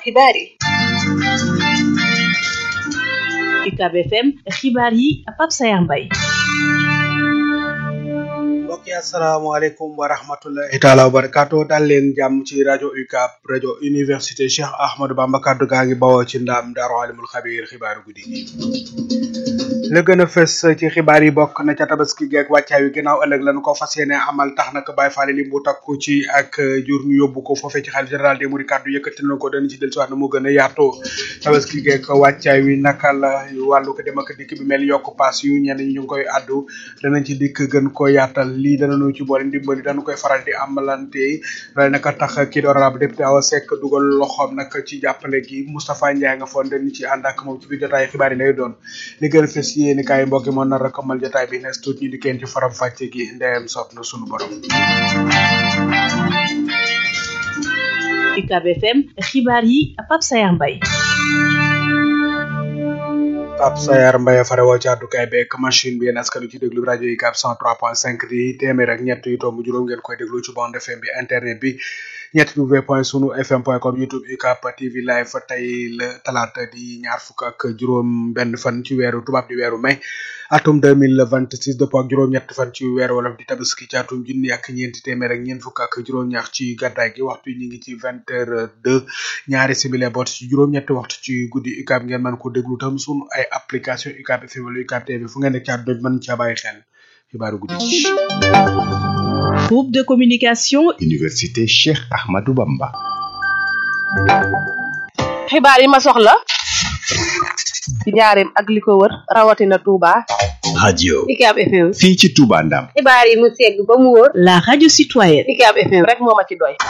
xibaar yi UCAB FM xibaar yi Pape Sayar Mbaye mbokk yi asalaamaaleykum wa rahmatullahi taala wa barakaatu dal leen jàmm ci rajo UCAB rajo université Cheikh Ahmadou Bamba kaddu gaa ngi bawoo ci ndaam daaru alimul xabiir xibaaru guddi gi la gën a fës ci xibaar yi bokk na ca tabaski geeg wàccaay wi ginnaaw ëllëg lañu ko fas yéene amal tax nag Baye Fall li mu takku ci ak jur ñu yóbbu ko foofee ci xalif général des mourides kaddu yëkkati na ko dana ci del siwaat na mu gën a yaatoo tabaski geeg wàccaay wi naka la wàllu ko dem ak dikk bi mel yokk paas yu ñenn ñi ñu ngi koy addu danañ ci dikk gën ko yaatal lii danañu ci boole ndimbali dañu koy faral di amalante loolu naka tax kii di honorable député Awa Seck dugal loxoom nag ci jàppale gi Moustapha Ndiaye nga foon dañu ci ànd ak moom ci biir jotaay xibaar yi lay doon li gën a fës yéeni kaay mbokk yi moo nar a kamal jotaay bi nes tuut ñu di kenn ci faram fàcce gi ndeyam soob na sunu borom UCAB FM xibaar yi Pape Sayar Mbaye Pape Sayar Mbaye fare woo ci àddukaay beeg machine bi yéen askanu ci déglu rajo UCAB 103.5 di téeméer ak ñett yu tomb juróom ngeen koy déglu ci bande FM bi internet bi ñetti w point sunu fm point com youtube UCAB TV live tey la talaata di ñaar fukk ak juróom benn fan ci weeru tubaab di weeru mai atum deux mille vingt six dëppoo ak juróom-ñett fan ci weeru wolof di tabaski ci atum junni ak ñeenti téeméer ak ñeent fukk ak juróom-ñaar ci gàddaay gi waxtu ñu ngi ci vingt heures deux ñaari simili boot ci juróom-ñetti waxtu ci guddi UCAB ngeen mën ko déglu tam sunu ay application UCAB FM wala UCAB TV fu ngeen nekk ci àdduna bi mën caa bàyyi xel xibaaru guddi groupe de communication Université Cheikh Ahmadou Bamba xibaar yi ma soxla ci njaareem ak li ko wër rawatina Touba radio UCAB FM fii ci Touba Ndam xibaar yi mu segg ba mu wóor la radio citoyenne UCAB FM rek moo ma ci doy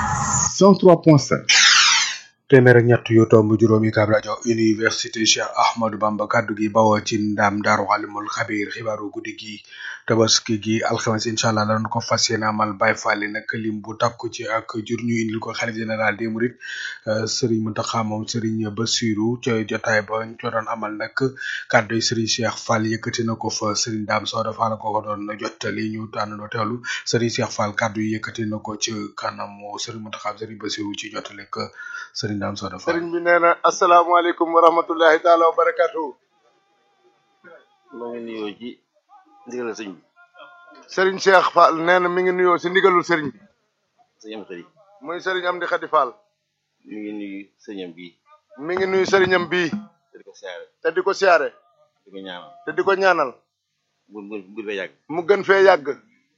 103.5 téeméer ak ñett yu tomb juróomi UCAB rajo université Cheikh Ahmadou Bamba kaddu gi bawoo ci ndam daaru alimul xabiir xibaaru guddi gi tabaski gi alxames incha allah danañ ko fas yéene amal Baye Fall nag lim bu takku ci ak jur ñu indil ko xalif général des mourides Serigne Mountakha moom Serigne Bassirou ca jotaay ba ñu ko doon amal nag kaddu yi Serigne Cheikh Fall yëkkati na ko fa Serigne Dame Soda Fall ko ko doon jottali ñu tànnandoo teewlu Serigne Cheikh Fall kaddu yi yëkkati na ko ci kanamu Serigne Mountakha Serigne Bassirou ci jottali ko Serigne Dame Soda Fall. sëriñ bi nee na asalaamaaleykum wa rahmatullahi taala wa barakatuhu maa ngi nuyoo ci ndigalal sëñ bi sëriñ Cheikh Fall nee na mi ngi nuyoo si ndigalul sëriñ bi sëñ am xëri muy sëriñ Amdi Xadi Fall mi ngi nuyu sëñam bii mi ngi nuyu sëriñam bii te di ko siyaare te di ko siyaare di ko ñaanal te di ko ñaanal bu bu bu fee yàgg mu gën fee yàgg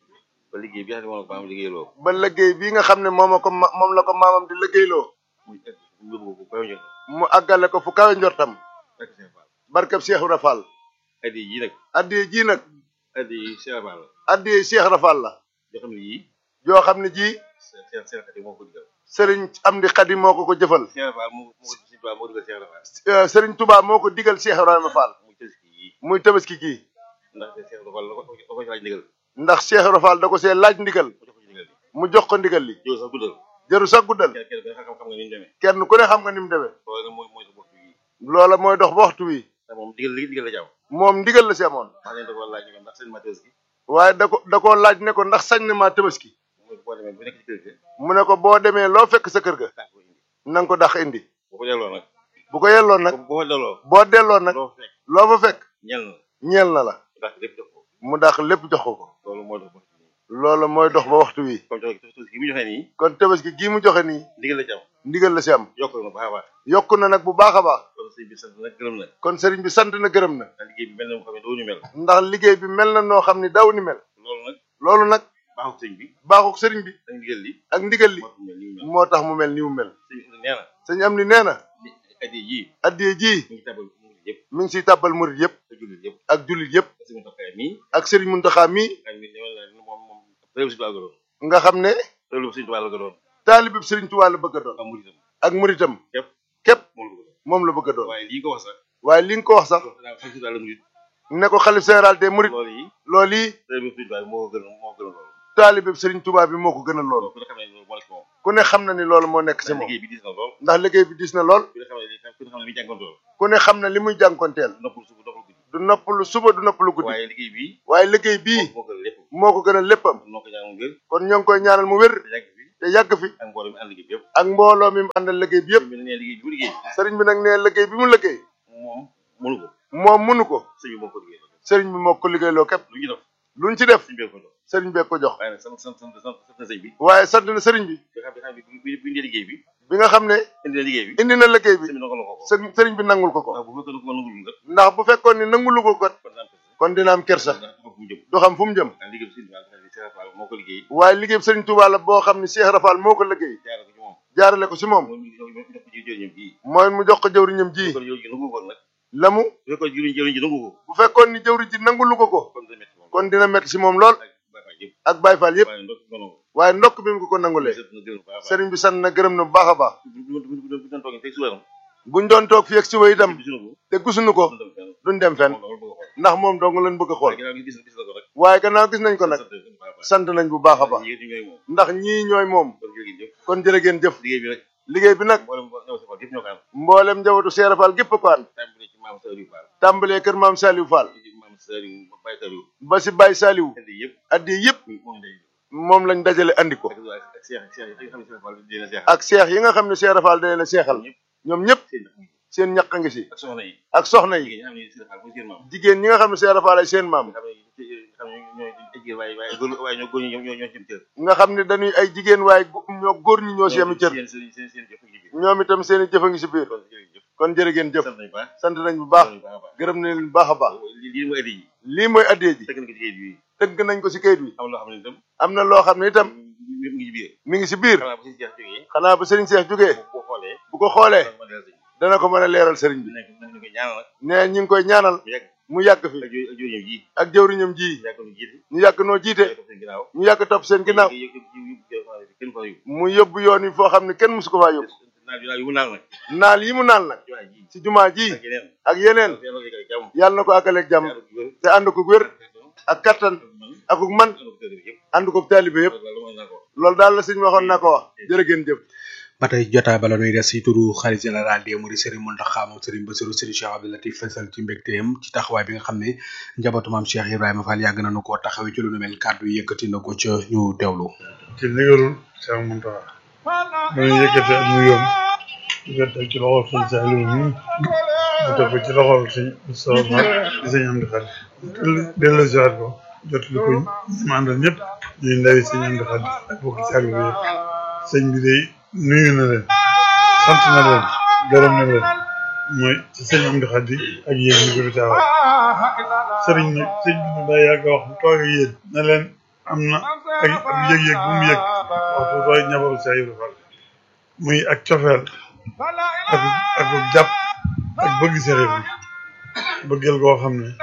ba liggéey bi nga xam ne moom la ko maam liggéeyloo ba liggéey bii nga xam ne moom ko ma moom la ko maamam di liggéeyloo muy egg mu yóbbu ko kaw njot mu àggale ko fu kawe njortam rek Cheikh Fall barkab Cheikh Ibra Fall addi yi nag addiye ji nag addi yi Cheikh Fall la addiye Cheikh Ibra Fall la yoo xam ne yii yoo xam ne ji Cheikh Cheikh Xadi moo ko digal sëriñ Amdi Xadi moo ko ko jëfal Cheikh Fall moo moo ko si moo digal Cheikh Fall Euh, sëriñ Touba moo ko digal Cheikh Ibrahima Fall muy tëski yii muy tabaski gii ndax Cheikh Fall la ko la ko ci laaj ndigal ndax Cheikh Ibra Fall da ko see laaj ndigal mu jox ko ci ndigal mu jox ko ndigal li li yow sax guddal jëru sax guddal kenn kenn xam xam nga ni mu demee kenn ku ne xam nga ni mu demee loolu nag mooy mooy sa bopp yi loola mooy dox ba waxtu wi te moom digal li digal la jàmm moom ndigal la si amoon wax nañ da ko laaj ne ndax seen matos gi waaye da ko da koo laaj ne ko ndax sañ na maa tabaski mooy boo demee bu nekk ci kër ga mu ne ko boo demee loo fekk sa kër ga daa ko indi na nga ko dax indi boo ko delloo nag bu ko yelloon nag boo ko delloo boo delloo nag loo fekk loo fa fekk ñel na ñeel na la ndax lépp jox ko mu dax lépp jox ko ko loolu moo tax bopp nii loola mooy dox ba waxtu wi comme tax tax gi mu joxe nii kon tabaski gii mu joxe nii ndigal la ci am ndigal la si am yokk na baax a baax yokk na nag bu baax a baax loolu sëñ bi sant nag gërëm na kon sëriñ bi sant na gërëm na ndax liggéey bi mel na mu xam ne doo ñu mel ndax liggéey bi mel na noo xam ni daw ni mel loolu nag loolu nag baaxul sëñ bi baaxuk sëriñ bi ak ndigal li ak ndigal li moo tax mu mel nii moo tax mu mel ni mu mu mel mel sëñ bi nee na sëñ am ni nee na li addi yii addiye ji mu ngi tabal mu ngi yëpp mi ngi siy tàbbal murit yëpp te jullit yëpp ak jullit yëpp parce que mu taxaay mii ak sëriñ Muntaxa mi ak mi ne wala moom moom réew si tubaab la doon nga xam ne réew si tubaab la ko doon taalibib sëriñ Tuubaa la bëgg a doon am muritam ak muritam képp képp moom la moom la ko doon bëgg a doon waaye lii ko wax sax waaye li nga ko wax sax daa xam si daal la murit ne ko xalif général des murit loolu yi loolu yi réew si tubaab moo ko gën moo ko gën a loolu taalibib sëriñ Tuubaa bi moo ko gën a loolu ku ne xam ne loolu moo la ci moom ku ne xam na ni loolu moo nekk si ndax moom liggéey bi diis na lool ndax liggéey bi dis na lool ku ne xam ne ku ne xam ne mi jànkontoo ku ne xam na li muy jànkonteel noppul suba noppul guddi du noppalu suba du noppalu guddi waaye liggéey bi waaye liggéey bii moo gën lépp moo ko gën a léppam noo ko ñaanal ngir kon ñoo ngi koy ñaanal mu wér te yàgg fi te yàgg fi ak mbooloo mi ànd liggéey bi yëpp ak mbooloo mi mu àndal liggéey bi yëpp sëñ bi nee liggéey bi mu liggéey sëriñ bi nag nee liggéey bi mu liggéey moom mënu ko moom mënu ko sëñ bi moo ko liggéey sëriñ bi moo ko liggéeyloo képp lu ñu def luñ ci def sëñ bi ko jox sëriñ bee ko jox waaye nag sant sant sant sant sant na sëñ bi waaye sant na sëriñ bi nga xam ne xam ne bi bi bi indee liggéey bi bi nga xam ne indi na liggéey bi indi na liggéey bi sëñ bi nangal ko ko sëriñ sëriñ bi nangul ko ko ndax bu fekkoon ko nangul nga ndax bu fekkoon ni nangulu ko kat kon daan ko kon dina am kersa ndax du ko fu mu jëm du xam fu mu jëm ndax liggéey bi sëñ bi Cheikh Fall moo ko liggéey waaye liggéey sëriñ Touba la boo xam ne Cheikh Rafal moo ko liggéey jaare ko ci moom jaarale ko si moom moom ñu jox ko ci jëriñam bii mooy mu jox ko jëwriñam ji kon yow ji nangu ko nag la mu bu fekkoon jëriñ jëriñ ji nangu ko bu fekkoon ni jëwriñ ji nangulu ko ko kon dana métti moom kon dina metti si moom lool ak Baye Fall yëpp ak Baye Fall yëpp waaye ndox ngono waaye ndokk bi mu ko ko nangulee sëñ na gërëm baax a baax sëriñ bi sant na gërëm na bu baax a baax bu bu bu bu doon toogee teg suweeram buñ doon toog fii ak suba itam gisuñu ko te gisuñu ko doon dem fenn duñ dem fenn moom loolu bëgg a xool ndax moom dong lañ bëgg a xool waaye ginnaaw gi gis gis na ko rek waaye gannaaw gis nañ ko nag sant nañ ko baax a baax sant nañ bu baax a baax yéen ñi ngay moom ndax ñii ñooy moom kon jërë ngeen jëf kon jërë ngeen jëf liggéey bi rek liggéey bi nag mboolem ñëw si Fall yëpp ñoo ko am mboolem njabootu Cheikh Rafal gépp ko ànd tàmbali ci maam Saliou Fall tàmbalee kër maam Saliou Fall ci maam Saliou Baye Saliou ba si Baye Saliou indi yëpp addi yëpp moom day moom lañ dajale andi ko ak ak Cheikh Cheikh yi nga xam ne Cheikh Fall dina Cheikh ak seex yi nga xam ne Cheikh Rafal da leen a seexal ñëpp ñoom ñëpp seen seen ñaq a ngi si ak soxna yi ak soxna yi jigéen ñi xam ne Cheikh Fall mooy seen maam jigéen ñi nga xam ne Cheikh Rafal ay seen maam nga xam ne xam ne ñooy ay jigéen waaye waaye góor waaye ñoo góor ñi ñoo ñoo ñoo ci cër nga xam ne dañuy ay jigéen waaye gu- ñoo góor ñi ñoo si yemi cër seen seen seen seen jëf ak jigéen ñoom itam seen i jëf a ngi si biir kon jërëjëf kon jërë ngeen jëf sant nañu baax sant nañ bu baax sant nañu baax a baax gërëm nañ leen bu baax a baax lii lii mooy addi yi lii mooy addee ji teg na ko ci kayit bi tëgg nañ ko si kayit wi am loo xam ne itam am na loo xam ne itam mi ngi ci biir mi ngi si biir xanaa bu si jeex jógee xanaa ba sëriñ Cheikh jógee boo xoolee bu ko xoolee ma del sëñ dana ko mën a leeral sëriñ bi nekk nañ ko ñaanal nag nee ñi ngi koy ñaanal mu yàgg mu yàgg fi ak jooy ak jooy ji ak jëwriñam ji yàgg nu jiite ñu yàgg noo jiite yàgg seen ginnaaw ñu yàgg topp seen ginnaaw yëg yëg yëg yëg kenn ko yóbbu mu yóbbu yoon yi foo xam ne kenn musu ko faa yóbbu naaj bi naaj yu mu naan nag naal yi mu naal nag jumaa ji ci jumaa ji ak yeneen ak yeneen yàlla ko yëgal jàmm yàlla na ko àggaleeg jàmm yàlla ko wér te ànd ko wér ak kattan ak man yàlla ko tëdd yëpp ànd ko taalibe yëpp loolu mooy naa ko loolu daal la sëñ waxoon naa ko wax jërë ngeen jëf ba tey jotaay bala nuy des si turu xarit général des mourides Serigne Mountakha moom Serigne Bassirou Serigne Cheikh Abdou Latif fësal ci mbégteem ci taxawaay bi nga xam ne njabootu maam Cheikh Ibrahima Fall yàgg nañu koo taxawee ci lu nu mel kàddu yi yëkkati na ko ca ñu teewlu. ci ndigalul Cheikh Mountakha dañu yëkkati ak nuyoom di ko teg ci loxol sëñ Saliou mi mu teg ko ci loxol sëñ Moustapha di sëñ Amdi Khadi dellu siwaat ko jot li ko ñu àndal ñëpp ñuy ndawi sëñ Amdi Khadi ak bokki Saliou bi yëpp sëñ bi day nuyu na leen sant na leen gërëm na leen mooy ci sëñ Amdi Khadi ak yéen ñu ko fi taawal sëriñ nag sëñ bi daa yàgg a wax bu toog ak yéen na leen am na ak ab yëg-yëg bu mu yëg waxtu tooy ñabaru Cheikh Ibrahima Fall muy ak cofeel ak ak jàpp ak bëgg Cheikh Ibrahima bëggal koo xam ne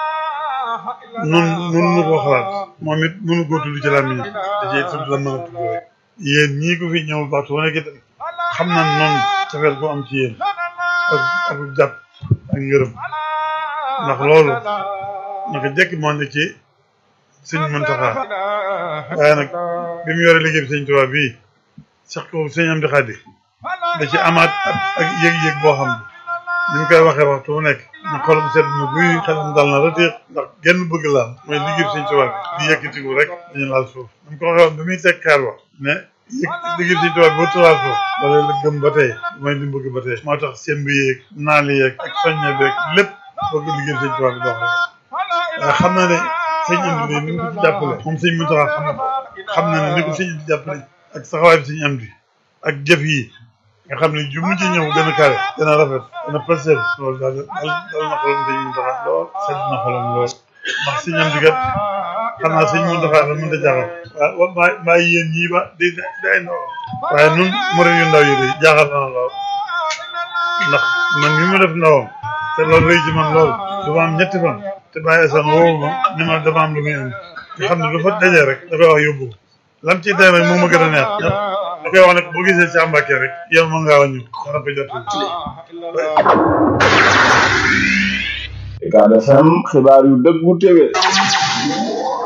nun nun nu koo xalaat moom it mënu koo tudd ci làmmiñ da cee tudd la mën a tudd rek yéen ñii ko fi ñëw waxtu wane itam xam na noonu cofeel ko am ci yéen ak ak jàpp ak ngërëm ndax loolu naka jekk moo ne ci sëñ Mountakha waaye nag bi mu yore liggéey bi sëñ Tuubaa bii sax ko sëñ Amdi Khadi da ci amaat ak yëg-yëg boo xam ne ni mu koy waxee waxtu bu nekk na xolam sedd na buy xelam dal na rëteex ndax genn bëgg laal mooy liggéey bi sëñ Tuubaa bi di yëkkatiku rek dañu laal suuf ni mu ko waxee woon bi muy teg kaar wax ne yëg liggéey bi sëñ Tuubaa bi boo laal suuf wala la gëm ba tey mooy li mu bëgg ba tey moo tax semb yeeg naali yeeg ak soññe beeg lépp bëgg liggéey bi sëñ Tuubaa bi dox rek waaye xam naa ne sëñ Amdi ni mu ko ci jàppale moom sëñ Mountakha xam na ko xam na ne ni ko sëñ Amdi jàppale ak saxawaay bi sëñ Amdi ak jëf yi nga xam ne ju mu ci ñëw gën a kawe gën a rafet gën a passer loolu daal dal dal na xolam sëñ Mountakha lool sedd na xolam lool ndax sëñ Amdi kat xam naa sëñ Mountakha la mën a jaaxal waaw mbaa mbaa yéen ñii ba di day ndaw waaye nun murid yu ndaw yi de jaaxal na lool ndax man mi mu def ndawam te loolu rëy ci man lool du ma am ñetti fan te bàyyi san woowu ma ni ma dama am lu muy indi nga xam ne lu fa dajee rek da koy wax yóbbu ko lam ciy tey rek moom ma gën a neex da koy wax ne boo gisee ci Mbàkke rek yow mën ngaa wàññi dara ko jot Ucab FM xibaar yu dëggu téwé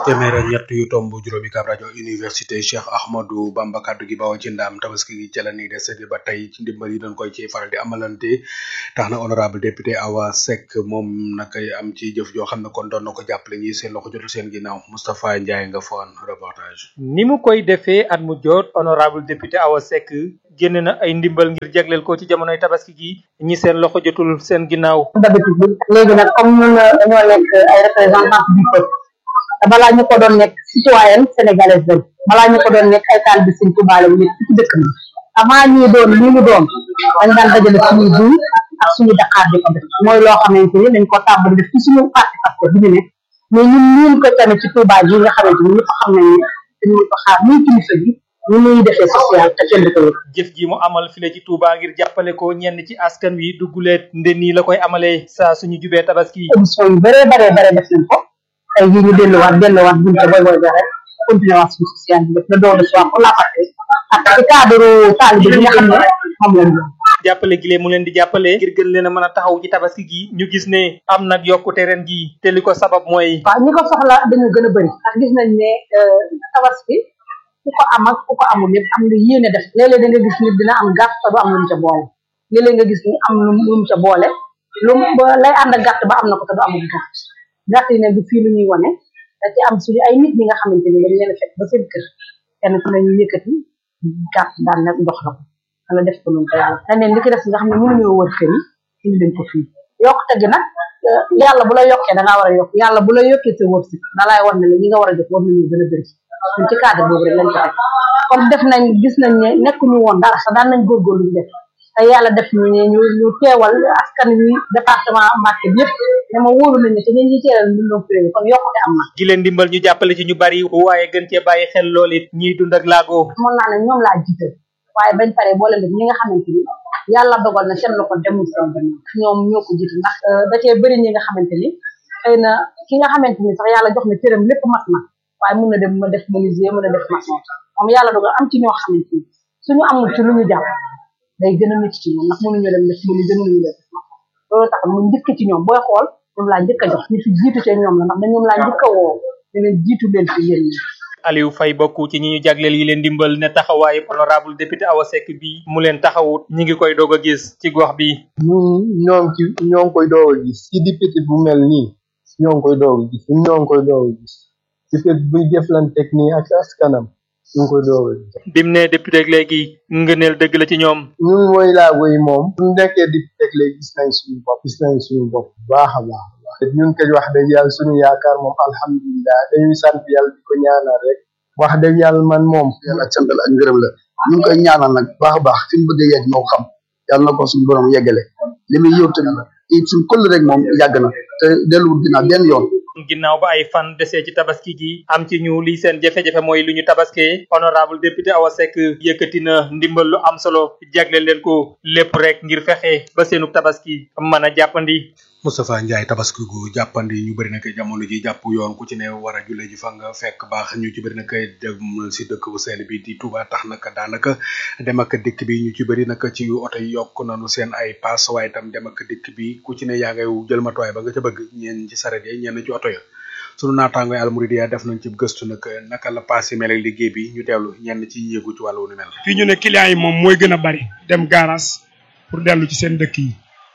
téeméer ak ñett yu tomb juróomi kaab rajo université Cheikh Ahmadou Bamba kaddu gi bawoo ci ndaam tabaski gi ca la ni des ba tey ci ndimbal yi doon koy ci faral di amalante tax na honorable député Awa Seck moom nag am ci jëf joo xam ne kon doon na ko jàppale ñi seen loxo jotul seen ginnaaw Moustapha Ndiaye nga foon reportage. ni mu koy defee at mu jot honorable député Awa Seck génne na ay ndimbal ngir jagleel ko ci jamonoy tabaski gi ñi seen loxo jotul seen ginnaaw. d'habitude léegi nag comme ñun dañoo nekk ay représentants du peuple te balaa ñu ko doon nekk citoyenne sénégalaise lañ balaa ñu ko doon nekk ay taalibe Sëriñ Tuubaa lañ nekk ci dëkk bi avant ñuy doon li ñu doon dañ daan dajale suñuy jiw ak suñu daqaar di ko def mooy loo xamante ni dañ ko tàmbali def ci suñu parti parce que bi ñu nekk mais ñun ñun ko tamit ci Touba ji nga xamante ni ñëpp xam nañ ne dañu ko xaar muy kilifa gi ñu muy defee social te kenn du ko yëg jëf ji mu amal file ci Touba ngir jàppale ko ñenn ci askan wi dugguleet nde nii la koy amalee saa suñu jubee tabaski. émission yu bëree bëree bëri def nañ ko tey jii ñu delluwaat delluwaat buñ ko boy boy ba rek continuer waat suñu social bi def le don de soi pour la patrie ak ci cadre taalibe bi nga xam ne moom lañ doon jàppale gi lee mu leen di jàppale ngir gën leen a mën a taxaw ci tabaski gi ñu gis ne am nag yokkute ren gi te li ko sabab mooy waaw ñi ko soxla dañu gën a bëri ndax gis nañ ne tabaski ku ko am ak ku ko amul yëpp am nga yéene def léeg-léeg da nga gis nit dina am gàtt te du am lu mu ca boole léeg-léeg nga gis ni am lu lu mu ca boole lu mu lay ànd ak gàtt ba am na ko te du amul gàtt gàtt yi nag du fii lu ñuy wane da ci am suñu ay nit ñi nga xamante ni dañ leen a fekk ba seen kër kenn ku ne ñu yëkkati gàtt daan nag ndox la ko wala def ko noonu ko yàlla leneen li ki des nga xam ne mënuñoo wër kër yi indi dañ ko fii yokkute gi nag yàlla bu la yokkee da ngaa war a yokk yàlla bu la yokkee sa wërsëg da lay war ne la ñi nga war a def war nañu gën a bëri ñun ci cadre boobu rek lañ ko def comme def nañ gis nañ ne nekkuñu woon dara sax daan nañ góorgóorlu ñu def te yàlla def ñu ne ñu ñu teewal askan wi département Mbacké bi yëpp dama wóolu nañ ne te ñun ñi teelal ñu doon prévu kon yokkute am na gi leen dimbal ñu jàppale ci ñu bari waaye gën cee bàyyi xel lool it ñiy dund ak laago mën naa ne ñoom laa jiital waaye bañ pare boole def ñi nga xamante ni yàlla dogal na seen loxo demul seen gannaaw ñoom ñoo ko jiitu ndax da cee bëri ñi nga xamante ni xëy na ki nga xamante ni sax yàlla jox na cëram lépp mat na waaye mun na dem ma def menuisier mën a def maçon moom yàlla dogal am ci ñoo xamante ni suñu amul ci lu ñu jàpp day gën a métti ci ñoom ndax mënuñu dem def menuisier mënuñu def maçon loolu tax mu njëkk ci ñoom booy xool ñoom laa njëkk a jox ñi fi jiitu ci ñoom la ndax da ñoom laa njëkk a woo ne leen jiitu leen fi yéen ñi Aliou Faye bokk ci ñi ñu jagleel yi leen dimbal ne taxawaayu honorable député Awa Seck bi mu leen taxawut ñi ngi koy doog a gis ci gox bi ñun ñoo ngi ci ñoo ngi koy doog a gis ci député bu mel nii ñoo ngi koy doog a gis ñun ñoo ngi koy doog a gis député buy jëflanteeg nii ak askanam ñu ngi koy doog a gis bim ne député ak léegi ngëneel dëgg la ci ñoom ñun mooy laago yi moom bu nekkee député ak léegi gis nañ suñu bopp gis nañ suñu bopp bu baax a baax a baax ñun kay wax dëgg yàlla suñu yaakaar moom alhamdulilah dañuy sant yàlla di ko ñaanal rek wax dëgg yàlla man moom yàlla ak sant la ak ngërëm la ñu ngi koy ñaanal nag baax a baax fi mu bëgg a yegg moo xam yàlla na ko suñu borom yeggale li muy yóbbu tamit la it suñu këll rek moom yàgg na te delluwul ginnaaw benn yoon ginnaaw ba ay fan desee ci tabaski gi am ci ñu lii seen jafe-jafe mooy lu ñu tabaskee honorable député Awa Seck yëkkati na ndimbal lu am solo jagleel leen ko lépp rek ngir fexe ba seenu tabaski mën a jàppandi Moustapha Ndiaye tabaski gu jàppandi ñu bëri na koy jamono ji jàpp yoon ku ci ne war a julle ji fa nga fekk baax ñu ci bëri na koy dem si dëkk bu seen bi di Touba tax naka daanaka dem ak dikk bi ñu ci bëri naka ci oto yi yokk nañu seen ay paas waaye tam dem ak dikk bi ku ci ne yaa ngay jël matuwaay ba nga ca bëgg ñeen ci saret yi ñenn ci oto ya sunu naataangoy almouridia def nañ ci gëstu nag naka la paas yi mel ak liggéey bi ñu teewlu ñenn ci yéegu ci wàllu ni mel fii ñu ne clients yi moom mooy gën a bari dem garage pour dellu ci seen dëkk yi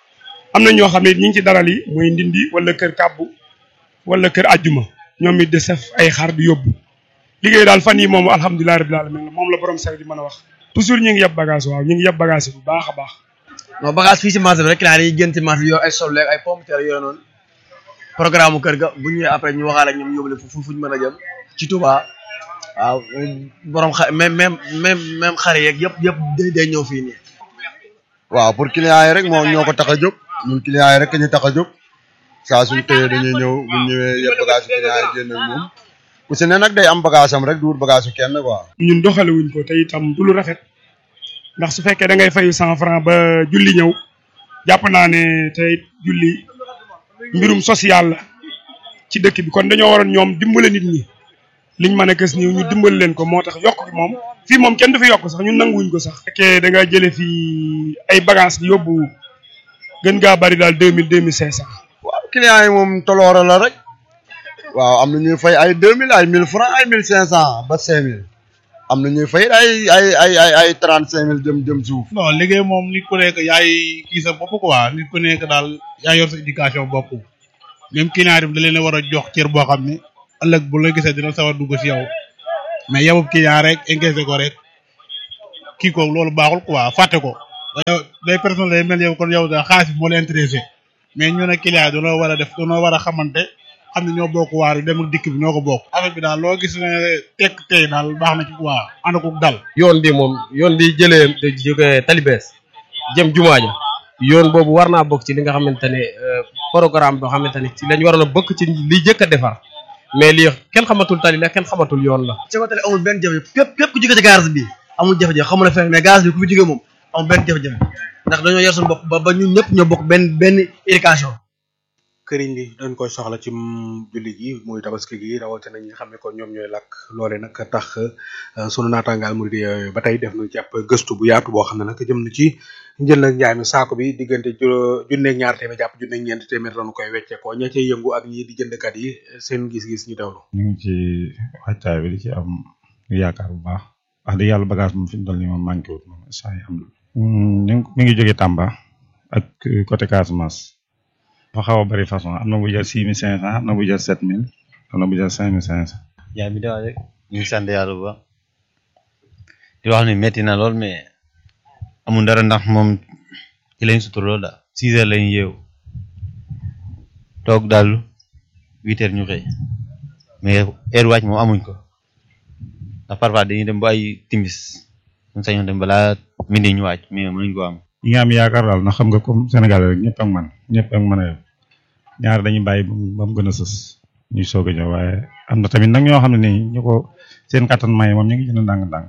am na ñoo xam ne ñu ngi ci daral yi mooy ndindi wala kër kàbbu wala kër ajjuma ñoom it de sef ay xar di yóbbu liggéey daal fan yi moom alhamdulilah rabbil alamin moom la borom sare di mën a wax toujours ñu ngi yeb bagage waaw ñu ngi yeb bagage yi bu baax a baax non bagage fii ci marché bi rek client yi gën ci marché bi yor ay soble ay pomme terre yooyu noonu programme kër ga bu ñëwee après ñu waxaale ak ñoom yóbbu leen fu fu ñu mën a jëm ci Touba waaw borom xa même même même même xar yeeg yëpp yëpp day day ñëw fii nii. waaw pour clients yi rek moom ñoo ko tax a jóg ñun clients yi rek ñu tax a jóg saa suñ tëyee dañuy ñëw bu ñëwee yëpp bagage yu clients yi génn ak moom ku si ne nag day am bagage am rek du wut bagage yu kenn quoi. ñun doxale wuñ ko te itam du lu rafet ndax su fekkee da ngay fayu cent franc ba julli ñëw jàpp naa ne tey julli mbirum social la ci dëkk bi kon dañoo waroon ñoom dimbale nit ñi liñ mën a gës ni ñu dimbal leen ko moo tax yokk gi moom fii moom kenn du fi yokk sax ñun nanguwuñ ko sax fekkee da nga jële fii ay bagage yóbbu gën gaa bari daal deux mille deux mille cinq cent waaw clients yi moom toloora la rek waaw am na ñuy fay ay deux mille ay mille francs ay mille cinq cent ba cinq mille am na ñuy fay ay ay ay ay ay trente cinq mille jëm jëm suuf non liggéey moom nit ku nekk yaay kii sa bopp quoi nit ku nekk daal yaa yor sa éducation bopp même client bi da leen a war a jox cër boo xam ne ëllëg bu la gisee dina sawar dugg si yow mais yow client rek encaissé ko rek kii ko loolu baaxul quoi fàtte ko yow day personne lay mel yow kon yow da xaalis bi moo la intéressé mais ñu ne client yi dañoo war a def dañoo war a xamante xam ne ñoo bokk waar yi dem ak dikk bi ñoo ko bokk affaire bi daal loo gis ne tekk tey daal baax na ci quoi ànd ko dal yoon bi moom yoon bi jëlee jóge talibees jëm jumaa ja yoon boobu war naa bokk ci li nga xamante ne programme boo xamante ne ci lañ waroon a bokk ci li jëkk a defar mais lii kenn xamatul tali la kenn xamatul yoon la ci côté amul benn jafe-jafe képp képp ku jóge ci garage bi amul jafe-jafe xamul ne fenn mais garage bi ku fi jóge moom amul benn jafe-jafe ndax dañoo yor suñu bopp ba ba ñun ñëpp ñoo bokk benn benn éducation këriñ li dañ koy soxla ci julli gi muy tabaski gi rawatina ñi nga xam ne kon ñoom ñooy lakk loole nag tax sunu naataangaal murid yooyu ba tey def na ci ab gëstu bu yaatu boo xam ne nag jëm na ci njël ak njaay mi saako bi diggante junneeg ñaar téeméer jàpp junneeg ñeent téeméer lañu koy wecceekoo ña cay yëngu ak ñi di jëndkat yi seen gis-gis ñu dawlu ñu ngi ci wàccaay bi di ci am yaakaar bu baax wax dëgg yàlla bagage moom fi mu toll nii moom manqué wut moom saa yi am na mi ngi jógee Tamba ak côté Casamance dafa xaw a bari façon am na bu jar six mille cinq cent am na bu jar sept mille am na bu jar cinq mille cinq cent jaay bi daal rek ñu ngi sant yàlla bu baax di wax ni metti na lool mais amul dara ndax moom ci lañ sutur lool daal six heures lañ yeewu toog daal huit heures ñu xëy mais heure wàcc moom amuñ ko ndax parfois dañuy dem ba ay timis ñu sañoon dem balaa midi ñu wàcc mais mënuñ ko am ñi nga am yaakaar daal ndax xam nga comme Sénégal rek ñëpp ak man ñëpp ak man a ñaar dañuy bàyyi ba mu gën a sës ñuy soog a ñëw waaye am na tamit nag ñoo xam ne nii ñu ko seen kattan may moom ñu ngi jënd ndànk-ndànk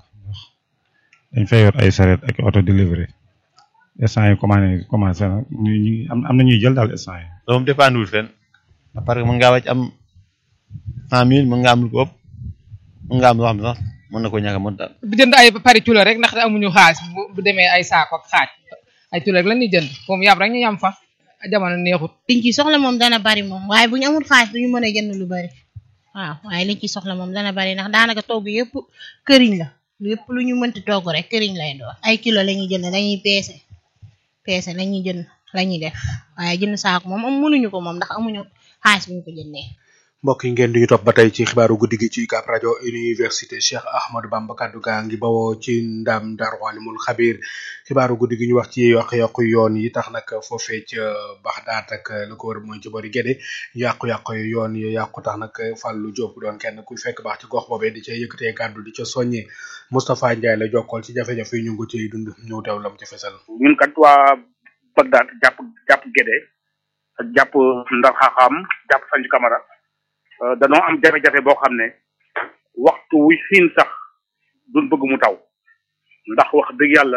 dañ fay yor ay saret ak auto delivery instant yi commandé commencé na ñu ñu am am na ñuy jël daal instant yi. loolu moom dépendre fenn parce que mën ngaa wàcc am cent mille mën nga am lu ko ëpp mën nga am loo xam ne sax mën na ko ñàkk a mën daal. bu jënd ay pari culo rek ndax amuñu xaalis bu demee ay saako ak xaaj ay culo rek la ñuy jënd moom yàpp rek ñu yam fa jamono neexut. liñ ci soxla moom dana bari moom waaye bu ñu amul xaalis duñu mën a jënd lu bari waaw waaye liñ ci soxla moom dana bari ndax daanaka togg yëpp këriñ la lépp lu ñu mënti togg rek këriñ lay doon ay kilo la ñuy jënd dañuy peese peese la ñuy jënd la ñuy def waaye jënd saako moom am mënuñu ko moom ndax amuñu xaalis bu ñu ko jëndee. mbokk yi ngeen di ñu topp ba tey ci xibaaru guddi gi ci UCAB rajo université Cheikh Ahmadou Bamba kaddu gaa ngi bawoo ci ndam Darou Alimul Xabir xibaaru guddi gi ñu wax ci yàqu-yàqu yoon yi tax nag foofee ca Baxdaat ak lu ko wër mooy ci bori Gédé yàqu-yàqu yoon yi yàqu tax nag Fallou Diop doon kenn ku fekk baax ci gox boobee di ca yëkkatee kàddu di ca soññee Moustapha Ndiaye la jokkool ci jafe-jafe yi ñu ngi ko ciy dund ñëw teew lam ci fesal. ñun kat waa Bagdad jàpp jàpp Gédé ak jàpp Ndar Xaxaam jàpp Sanju Camara danoo am jafe-jafe boo xam ne waxtu wu xiin sax duñ bëgg mu taw ndax wax dëgg yàlla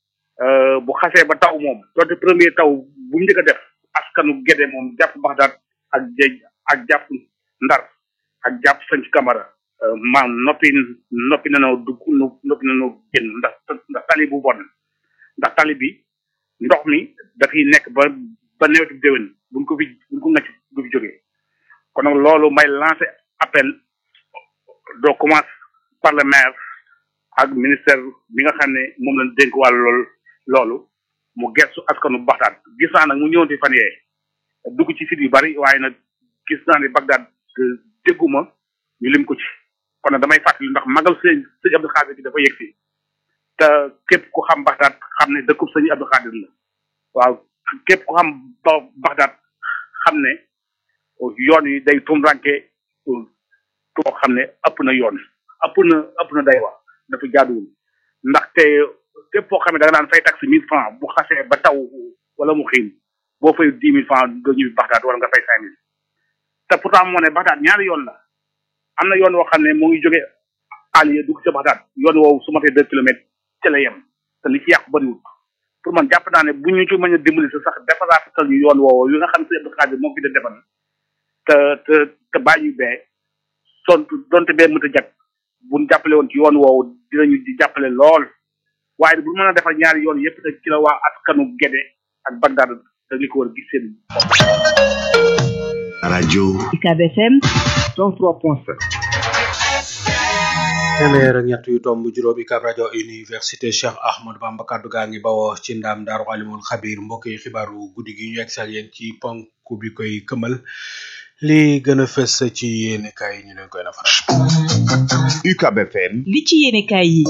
bu xasee ba taw moom doonte premier taw bu mu njëkk a def askanu Gédé moom jàpp Bagdad ak jéej ak jàpp Ndar ak jàpp Sanju Camara maam noppi noppi nanoo dugg noppi nanoo génn ndax ndax tali bu bon ndax tali bi ndox mi dafay nekk ba ba nawetu déwén buñ ko fi buñ ko ngacc du fi jógee kon nag loolu may lancer appel doo commence par le maire ak ministère bi nga xam ne moom lañ dénk wàllu loolu loolu mu gestu askanu Baxdaad gis naa nag mu ñëwoon fi fan yee dugg ci site yu bari waaye nag gis naa ne Bagdad dégguma ñu lim ko ci kon nag damay fàttali ndax magal sëñ sëñ Abdou Khadir bi dafa yegg si te képp ku xam Bagdad xam ne dëkkub sëñ Abdou Khadir la waaw képp ku xam ba Bagdad xam ne yoon yi day tumranke too xam ne ëpp na yoon ëpp na ëpp na day wax dafa jaaduwul ndaxte képp koo xam ne da nga daan fay taxe mille francs bu xasee ba taw wala mu xiin boo fay dix mille francs doo ñibbi Bagdad wala nga fay cinq mille te pourtant moo ne Bagdad ñaari yoon la am na yoon woo xam ne moo ngi jóge Aliya dugg ca Bagdad yoon woowu su matee deux kilomètres ca la yem te li ci yàqu bëriwul pour man jàpp naa ne bu ñu ci mën a dimbali sa sax defaraatal ñu yoon woowu yu nga xam ne sëñ Abdou Khadir moo fi de defal te te te bàyyi bee sont donte bee mënta jag bu ñu jàppale woon ci yoon woowu dinañu di jàppale lool waaye bu mën a defar ñaari yoon yëpp te ci la waa askanu Gédé ak Bagdad te li ko war a gis seen rajo UCAB FM 103.7 téeméer ak ñett yu tomb juróom UCAB rajo université Cheikh Ahmadou Bamba kaddu gaa ngi bawoo ci ndam daaru alimul xabir mbokk yi xibaaru guddi gi ñu egsi ak yéen ci ponk bi koy këmal li gën a fës ci yéene kaay ñu leen koy nafaral. UCAB FM li ci yéene kaay yi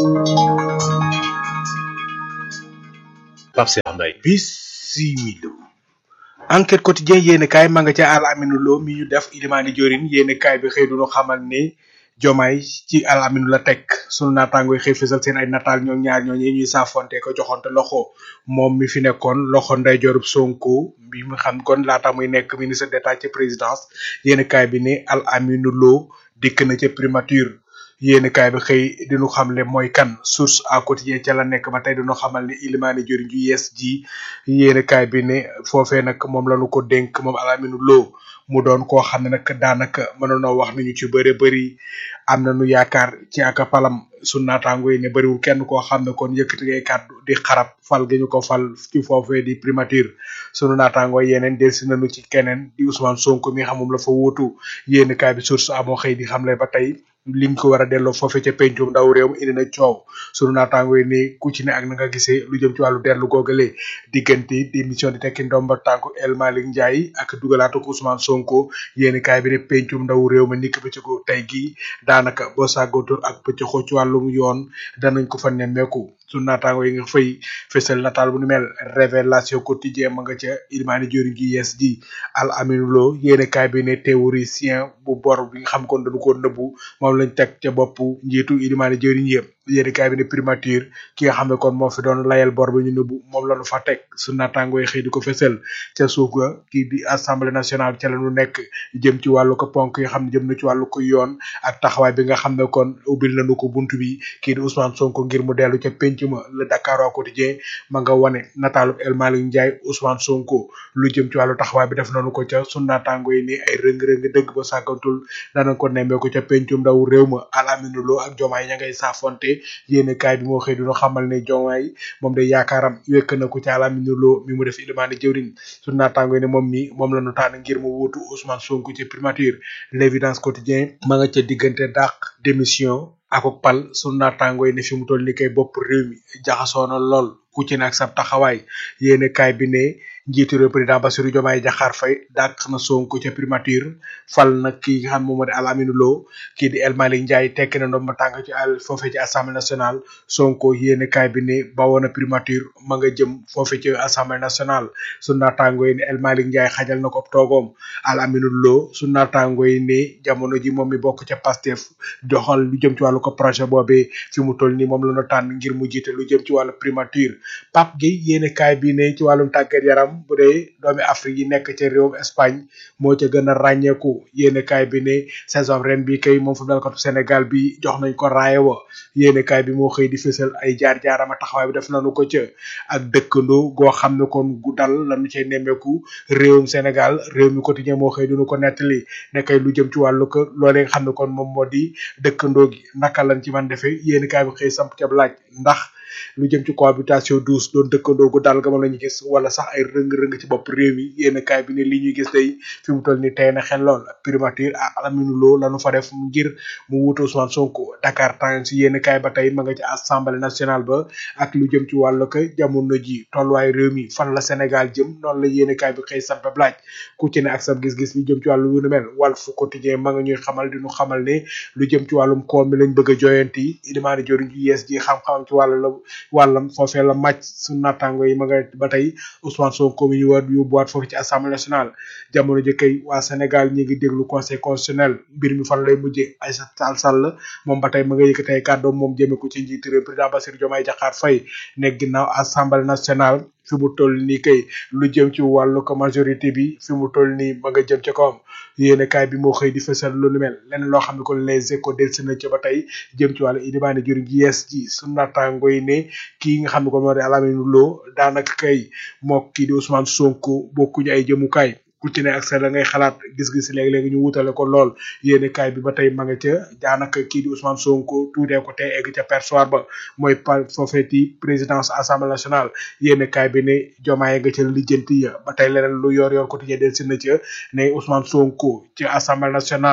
Pape Cheikh Mbaye bisimilu enquête quotidien yéene kaay ma nga ca al aminu lo mi ñu def ilimaani jorin yéene kaay bi xëy duñu xamal ni jomaay ci al aminu la teg sunu naataango yi xëy fësal seen ay nataal ñoom ñaar ñooñu ñuy saafonte ko joxonte loxo moom mi fi nekkoon loxo ndeyjoorub sonko bi mu xam kon laata muy nekk ministre d'état ci présidence yéen kaay bi ni al aminu lo dikk na ca primature yéen kaay bi xëy dinu xamle mooy kan source à quotidien ca la nekk ba tey dinu xamal ni ilimaani jëriñ ju yees ji yéen kaay bi ne foofee nag moom lañu ko dénk moom al aminu lo mu doon koo xam ne nag daanaka mënoon na wax nañu ci bëre bëri am nañu yaakaar ci ak palam su naataango yi ne bëriwul kenn koo xam ne kon yëkkati ngay kàddu di xarab fal gi ñu ko fal ci foofee di primature sunu naataango yeneen delsi nañu ci keneen di Ousmane Sonko mi xamum la fa wuutu yéen kaay bi source amoo xëy di xamle ba tey liñ ko war a delloo foofee ca pencum ndaw réew mi indi na coow sunu naataango yi ni ku ci ne ak na nga gisee lu jëm ci wàllu dellu googale diggante démission di tekki ndomba tànku El Malick Ndiaye ak dugalaatu ko Ousmane Sonko yéen kaay bi ne pencum ndaw réew mi nikk ba ci ko tey gii daanaka boo sàggootul ak pëccëxoo ci wàllum yoon danañ ko fa nemmeeku sunu naataango yi nga fay fësal nataal bu nu mel révélation quotidien ma nga ca ilmaani jori gi yees ji al aminu lo yéene kaay bi ne théoricien bu bor bi nga xam kon dañu ko nëbbu moom lañ teg ca bopp njiitu ilmaani jori yëpp yéene kaay bi ne primature ki nga xam ne kon moo fi doon layal bor bi ñu nëbbu moom lañu fa teg su naataango yi xëy di ko fësal ca suuf ga kii di assemblée nationale ca lañu nekk jëm ci wàllu ko ponk yi xam ne jëm na ci wàllu ko yoon ak taxawaay bi nga xam ne kon ubbil nañu ko buntu bi kii di Ousmane Sonko ngir mu dellu ca penc ma le Dakar au quotidien ma nga wane nataalu El Malick Ndiaye Ousmane Sonko lu jëm ci wàllu taxawaay bi def nañu ko ca su naataango yi ni ay rëng-rëng dëgg ba sàkkantul danañ ko nemmee ko ca pencum ndaw réew ma Alamine Lo ak Jomaay ña ngay saafonte yéene kaay bi moo xëy dina xamal ne Jomaay moom de yaakaaram wekk na ko ci Alamine Lo mi mu def ilimaani jëwriñ su naataango yi ne moom mi moom la ñu tànn ngir mu wuutu Ousmane Sonko ci primature l'évidence quotidien ma nga ca diggante dàq démission ak pal sunu naataango yi ne fi mu toll ni kay bopp réew mi jaxasoo na lool ku ci ne ak sab taxawaay yéene kaay bi ne njiitu réew président Bassirou Diomaye Diakhar Faye dàq na Sonko ca primature fal nag ki nga xam moom moo di Al Amine Lo kii di El Malick Ndiaye tekki na ndomba tànk ci al foofee ci assemblée nationale Sonko yéene kaay bi ne bawoon na primature ma nga jëm foofee ci assemblée nationale su naataango yi ne El Malick Ndiaye xajal na ko toogoom Al Amine Lo su naataango yi ne jamono ji moom mi bokk ca Pastef doxal lu jëm ci wàllu ko projet boobee fi mu toll nii moom la ñu tànn ngir mu jiite lu jëm ci wàllu primature Pape Gueye yéene kaay bi ne ci wàllum tàggat yaram bu dee doomi Afrique yi nekk ca réewum Espagne moo ca gën a ràññeeku yéene kaay bi ne saison ren bi kay moom footballkatu Sénégal bi jox nañ ko raaye wa yéene kaay bi moo xëy di fësal ay jaar-jaarama taxawaay bi def nañu ko ca ak dëkkandoo goo xam ne kon gu dal lañu cay nemmeeku réewum Sénégal réew mi quotidien moo xëy dinu ko nettali ne kay lu jëm ci wàllu ko loolee nga xam ne kon moom moo di dëkkandoo gi naka lañ ci man defee yéene kaay bi xëy samp ca laaj ndax lu jëm ci cohabitation douce doon dëkkandoo gu dal ga moom la ñu gis wala sax ay rëng-rëng ci bopp réew mi yéen kaay bi ne li ñuy gis day fi mu toll ni tey na xel lool primature ak Alamine Lo lanu fa def ngir mu wutu Ousmane Sonko Dakar Times yéen kaay ba tey ma nga ci assemblée nationale ba ak lu jëm ci wàllu ko jamono ji tolluwaay réew mi fan la Sénégal jëm noonu la yéen kaay bi xëy sampe laaj ku ci ne ak sa gis-gis lu jëm ci wàllu yu nu mel Walf Quotidien ma nga ñuy xamal di ñu xamal ne lu jëm ci wàllum koom mi lañ bëgg a joyanti ilimaani joriñ ji yees ji xam-xamam ci wàllu la wàllam foofee la màcc su naataango yi ma nga ba tey Ousmane Sonko mi ñu war yóbbuwaat foofu ci assemblée nationale jamono ji kay waa Sénégal ñi ngi déglu conseil constitutionnel mbir mi fan lay mujjee Aïssata Tall Sall moom ba tey ma nga yëkkatee kàddoom moom jëme ko ci njiitu réew président Bassirou Diomaye Diakhar Faye ne ginnaaw assemblée nationale fi mu toll nii kay lu jëm ci wàllu ko majorité bi fi mu toll nii ma nga jëm ci kawam yéene kaay bi moo xëy di fësal lu nu mel leneen loo xam ne kon les échos delsi na ci ba tey jëm ci wàllu ilimaane jëriñ gi yees ji su naataango yi ne kii nga xam ne kon moo di Alamine Lo daanaka kay moo kii di Ousmane Sonko bokkuñu ay jëmukaay ku ci ne ak sa la ngay xalaat gis-gis léegi-léegi ñu wutale ko lool yéene kaay bi ba tey ma nga ca daanaka kii di Ousmane Sonko tuutee ko tey egg ca perchoir ba mooy pa foofeeti présidence assemblée nationale yéene kaay bi ne jomaay nga ca lijjanti ya ba tey leneen lu yor yor quotidien del si na ca ne Ousmane Sonko ci assemblée nationale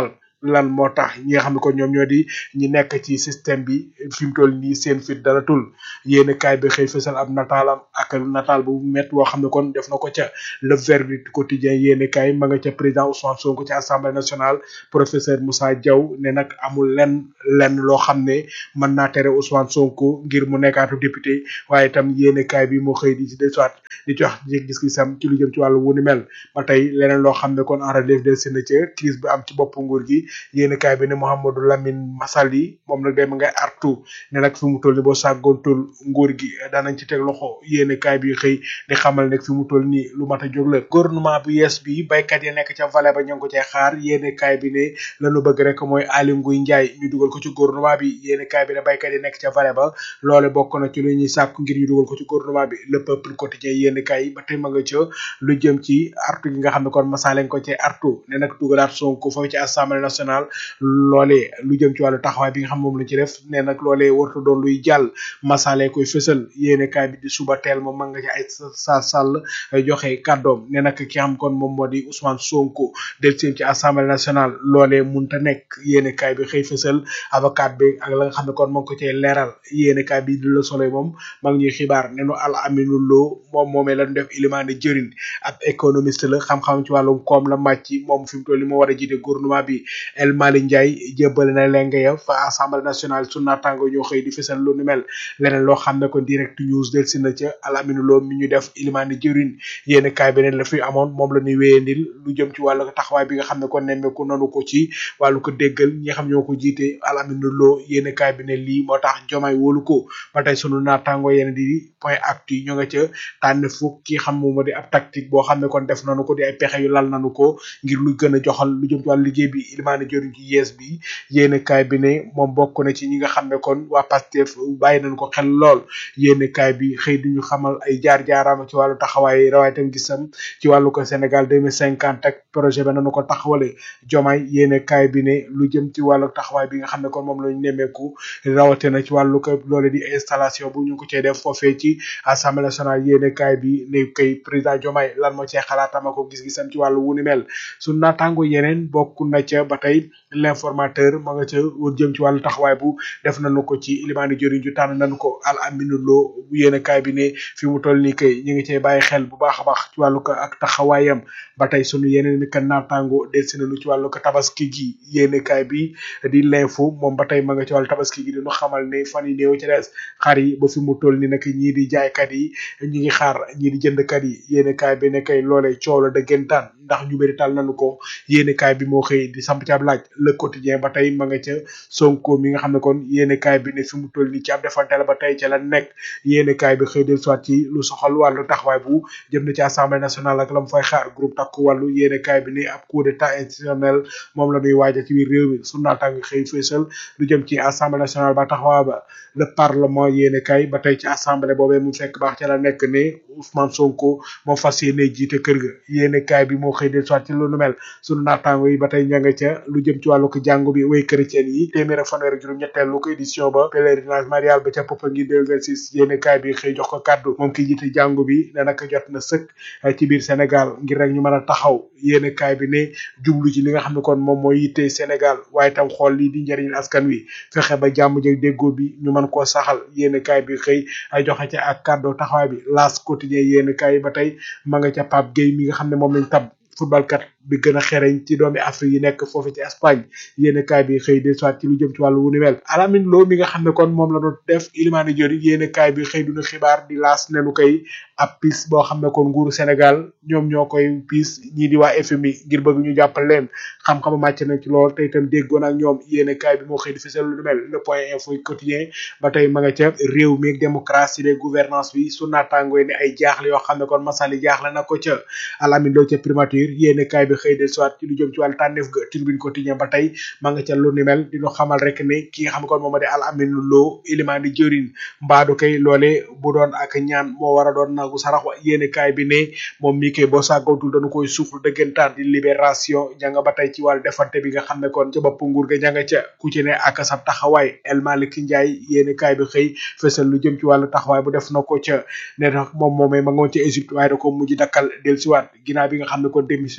lan moo tax ñi nga xam ne kon ñoom ñoo di ñi nekk ci système bi fi mu toll nii seen fit dara tul yéen kaay bi xëy fësal ab nataalam ak nataal bu met woo xam ne kon def na ko ca le verdict quotidien yéen kaay ma nga ca président Ousmane Sonko ci assemblée nationale professeur Moussa Diaw ne nag amul lenn lenn loo xam ne mën naa tere Ousmane Sonko ngir mu nekkaatu député waaye itam yéen kaay bi moo xëy di ci desuwaat di ci wax gis-gisam ci lu jëm ci wàllu wu ni mel ba tey leneen loo xam ne kon en relève del seen ca crise bi am ci bopp nguur gi yéen kaay bi ne Mouhamadou Lamine Massaly moom nag dem ngay artu ne nag fi mu toll ni boo sàggoontul nguur gi daanañ ci teg loxo yéen kaay bi xëy di xamal ne fi mu toll nii lu mat a jóg la gouvernement bu yees bi baykat yi nekk ca vallée ba ñu ngi ko cay xaar yéen kaay bi ne lañu bëgg rek mooy Aly Ngouille Ndiaye ñu dugal ko ci gouvernement bi yéen kaay bi ne baykat yi nekk ca vallée ba loole bokk na ci lu ñuy sàkku ngir ñu dugal ko ci gouvernement bi le peuple quotidien yéen kaay ba tey ma nga ca lu jëm ci artu gi nga xam ne kon masaa leen ko ci artu ne nag dugalaat Sonko foofu ci assemblée nationale loolee lu jëm ci wàllu taxawaay bi nga xam moom la ci def ne nag loolee warta doon luy jàll masaale koy fësal yéene kaay bi di suba teel moom ma nga ci ay sa sàll joxe kàddoom ne nag ki xam kon moom moo di Ousmane Sonko del seen ci assemblée nationale loolee munta nekk yéene kaay bi xëy fësal avocat bi ak la nga xam ne kon moo ngi ko cay leeral yéene kaay bi di la soloy moom ma ngi ñuy xibaar ne nu al aminu loo moom moomee lañu def ilimaane jëriñ ab économiste la xam-xam ci wàllum koom la màcc moom fi mu toll ni moo war a jiite gouvernement bi El Mali Ndiaye jébbale na lenge ya fa assemblée nationale su naataango ñoo xëy di fësal lu nu mel leneen loo xam ne kon direct news del si na ca alaminu loo mi ñu def ilimaani jëriñ yéen kaay beneen la fi amoon moom la ñuy wéyandil lu jëm ci wàllu taxawaay bi nga xam ne kon nemmeeku nanu ko ci wàllu ko déggal ñi nga xam ñoo ko jiite alaminu loo yéen kaay bi ne lii moo tax jomaay wóolu ko ba tey sunu naataango yéen di point actu ñoo nga ca tànn fukk ki xam moom moo di ab tactique boo xam ne kon def nanu ko di ay pexe yu lal nanu ko ngir lu gën a joxal lu jëm ci wàllu liggéey bi ilimaani jëriñ ci yees bi yéen kaay bi ne moom bokk na ci ñi nga xam ne kon waa Pastef bàyyi nañ ko xel lool yéen kaay bi xëy di ñu xamal ay jaar-jaaraam ci wàllu taxawaay rawaay tam gisam ci wàllu ko Sénégal deux mille cinquante ak projet ba nañu ko taxawale jomaay yéen kaay bi ne lu jëm ci wàllu taxawaay bi nga xam ne kon moom lañu nemmeeku rawate na ci wàllu ko loole di installation bu ñu ko cee def foofee ci assemblée nationale yéen kaay bi ne kay président jomaay lan moo cee xalaatam ak ko gis-gisam ci wàllu wu ni mel su naataango yeneen bokk na ca ba tey l'informateur ma nga ca jëm ci wàllu taxawaay bu def nañu ko ci limaani jëriñ ju tànn nañu ko al aminu loo yéen kaay bi ne fi mu toll nii kay ñu ngi cee bàyyi xel bu baax a baax ci wàllu ko ak taxawaayam ba tey sunu yeneen ni ka naataango delsi nañu ci wàllu ko tabaski gi yéen kaay bi di l'info moom ba tey ma nga ci wàllu tabaski gi dinu xamal ne fan yi néew ci des xar yi ba fi mu toll ni nag ñii di jaaykat yi ñi ngi xaar ñii di jëndkat yi yéen kaay bi ne kay loolee coow la dëggantaan ndax ñu bëri tal nañu ko yéen kaay bi moo xëy di samp ci ab laaj le quotidien ba tey ma nga ca sonko mi nga xam ne kon yéene kaay bi ne fi mu toll nii ci ab defante la ba tey ca la nekk yéene kaay bi xëy del soit ci lu soxal wàllu taxawaay bu jëm na ci assemblée nationale ak la mu fay xaar groupe takku wàllu yéene kaay bi ne ab coup d'état institutionnel moom la ñuy waaja ci biir réew mi su naataangi xëy fësal lu jëm ci assemblée nationale ba taxawaay ba le parlement yéene kaay ba tey ci assemblée boobee mu fekk baax ca la nekk ne Ousmane Sonko moo fas yéene jiite kër ga yéene kaay bi moo xëy del soit ci lu nu mel sunu naataango yi ba tey ña nga ca lu jëm ci wàllu ko jàngu bi way chrétien yi téeméer ak fanweer ak juróom ñetteelu ko édition ba pèlerinage marial ba ca Popenguine 2026 yéene kaay bi xëy jox ko kàddu moom ki jiite jàngu bi ne naka jot na sëkk ci biir Sénégal ngir rek ñu mën a taxaw yéene kaay bi ne jublu ci li nga xam ne kon moom mooy yitte Sénégal waaye tam xool lii di njëriñ askan wi fexe ba jàmm jëg déggoo bi ñu mën koo saxal yéene kaay bi xëy ay joxe ca ak kàddu taxawaay bi laas quotidien yéene kaay ba tey ma nga ca Pape Gueye mi nga xam ne moom lañ tab footballkat bi gën a xereñ ci doomi Afrique yi nekk foofu ci Espagne yéene kaay bi xëy de soit ci lu jëm ci wàllu wu ni mel Alamine Lo mi nga xam ne kon moom la doon def Ilimani Diori yéene kaay bi xëy duna xibaar di laas nenu koy ab pis boo xam ne kon nguuru Sénégal ñoom ñoo koy pis ñii di waa FMI ngir bëgg ñu jàppal leen xam-xam màcc na ci lool te itam déggoon ak ñoom yéene kaay bi moo xëy di fisal lu mel le point info quotidien ba tey ma nga ca réew mi ak démocratie de gouvernance bi su naataangoo ni ay jaaxle yoo xam ne kon masali jaaxle na ko ca Alamine Lo ca primature yéene kaay bi xëy de soit ci lu jëm ci wàllu tànneef ga tribune quotidien ba tey ma nga ca lu ni mel dinu xamal rek ne ki nga xam ne kon moom di Alamine Lo Ilimani Diori mbaadu kay loole bu doon ak ñaan moo war a doon nagu sarax wa yéene kaay bi ne moom mii kay boo sàggawtul dañu koy suuxlu dëggantaan di libération janga ba tey ci wàllu defante bi nga xam ne kon ca bopp nguur ga janga ca ku ci ne ak sab taxawaay El Malick Ndiaye yéene kaay bi xëy fësal lu jëm ci wàllu taxawaay bu def na ko ca ne nag moom moomee ma nga woon ca Égypte waaye da ko mujj dakkal del siwaat ginnaaw bi nga xam ne kon démissionné ci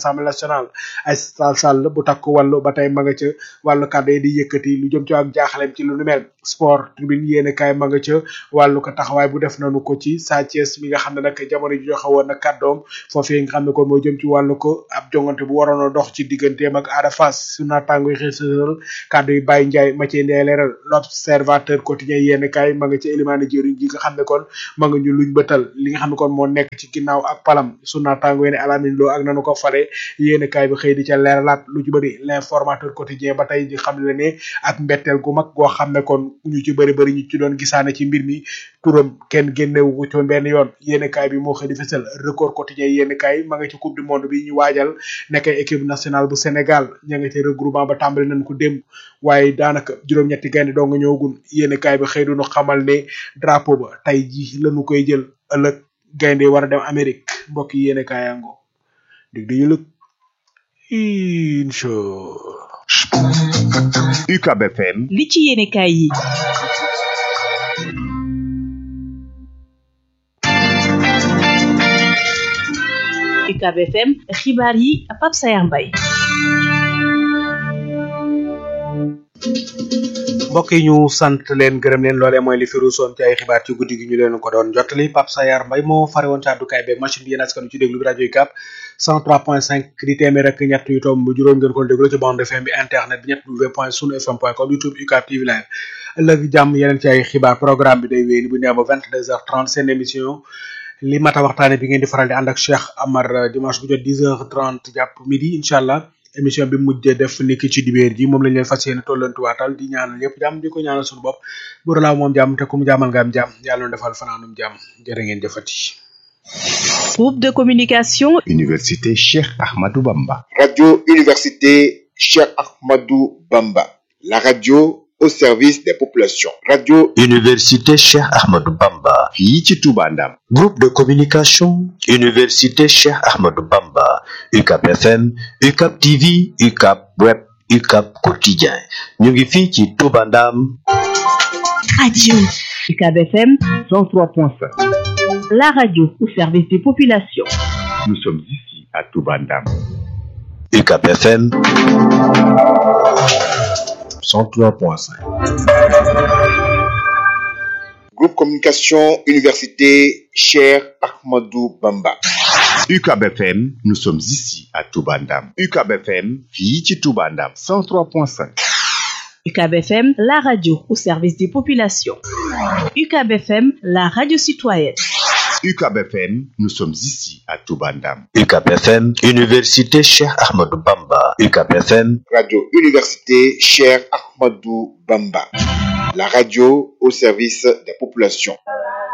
assemblée nationale ay sall sall bu takk wàllu ba tey ma nga ca wàllu kàddu yi di yëkkati lu jëm ci ak jaaxaleem ci lu nu mel sport tribune yéene kaay ma nga ca wàllu ko taxawaay bu def nañu ko ci Sa Thiès mi nga xam ne nag jamono ji joxe woon na kàddoom foofee nga xam ne kon moo jëm ci wàllu ko ab jongante bu waroon a dox ci digganteem ak Ada Fass su naataango yi xëy kàddu yi Baye Ndiaye ma cee ndee leeral l'observateur quotidien yéene kaay ma nga ca élimaane jëriñ ji nga xam ne kon ma nga ñu luñ bëtal li nga xam ne kon moo nekk ci ginnaaw ak palam su naataango yi ne Alamine Lo ak nanu ko fale yéene kaay bi xëy di ca leeralaat lu ci bëri l'informateur quotidien ba tey di xam le ne ak mbetteel gu mag goo xam ne kon ñu ci bëri bëri ñu ci doon gisaane ci mbir mi turam kenn génnewu ko ci woon benn yoon yéene kaay bi moo xëy di fësal record quotidien yéene kaay ma nga ci coupe du monde bi ñu waajal nekk équipe nationale bu Sénégal ña nga ci regroupement ba tàmbali nañ ko démb waaye daanaka juróom-ñetti gaynde doo nga ñëwagun yéene kaay bi xëy duñu xamal ne drapeau ba tey ji lañu koy jël ëllëg gaynde war a dem Amérique mbokk yi yéene kaay yango dig di yëlëg incha UCAB FM li ci yéene kaay yi UCAB FM xibaar yi Pape Sayar Mbaye mbokk yi ñu sant leen gërëm leen loolee mooy li fi ruusoon ci ay xibaar ci guddi gi ñu leen ko doon jottali Pape Sayar Mbaye moo fare woon ci àddukaay beeg machine bi yéen askan ci déglu bi rajo UCAB 103.5 di téeméer ak ñett yu tomb juróom ngeen ko déglu ci bande FM bi internet bi ñett w point sunu fm point com youtube UCAB TV live ëllëg jàmm yeneen ci ay xibaar programme bi day wéy bu ñu ba 22h30 seen émission li mata waxtaane bi ngeen di faral di ànd ak Cheikh Amar dimanche bu jot 10h30 jàpp midi incha allah émission bi mujjee def niki ci dibéer ji moom lañ leen fas yéene tollantuwaatal di ñaanal ñëpp jàmm di ko ñaanal suñu bopp bu laaw moom jàmm te ku mu jàmmal nga am jàmm yàlla na defal fanaanum jàmm jërë ngeen jëfati. groupe de communication Université Cheikh Ahmadou Bamba Radio Université Cheikh Ahmadou Bamba la radio au service des populations radio Université Cheikh Ahmadou Bamba fii ci Touba Ndam groupe de communication Université Cheikh Ahmadou Bamba UCAB FM UCAB TV UCAB Web UCAB Quotidien ñu ngi fii ci Touba Ndam radio UCAB FM 103.5 la radio au service des populations nous sommes ici à Touba Ndam UCAB FM 103.5 groupe communication Université Cheikh Ahmadou Bamba UCAB FM nous sommes ici à Touba Ndam UCAB FM fii ci Touba Ndam 103.5 UCAB FM la radio au service des populations UCAB FM la radio citoyenne UCAB FM nous sommes ici à Touba Ndam UCAB FM Université Cheikh Ahmadou Bamba UCAB FM radio Université Cheikh Ahmadou Bamba la radio au service des populations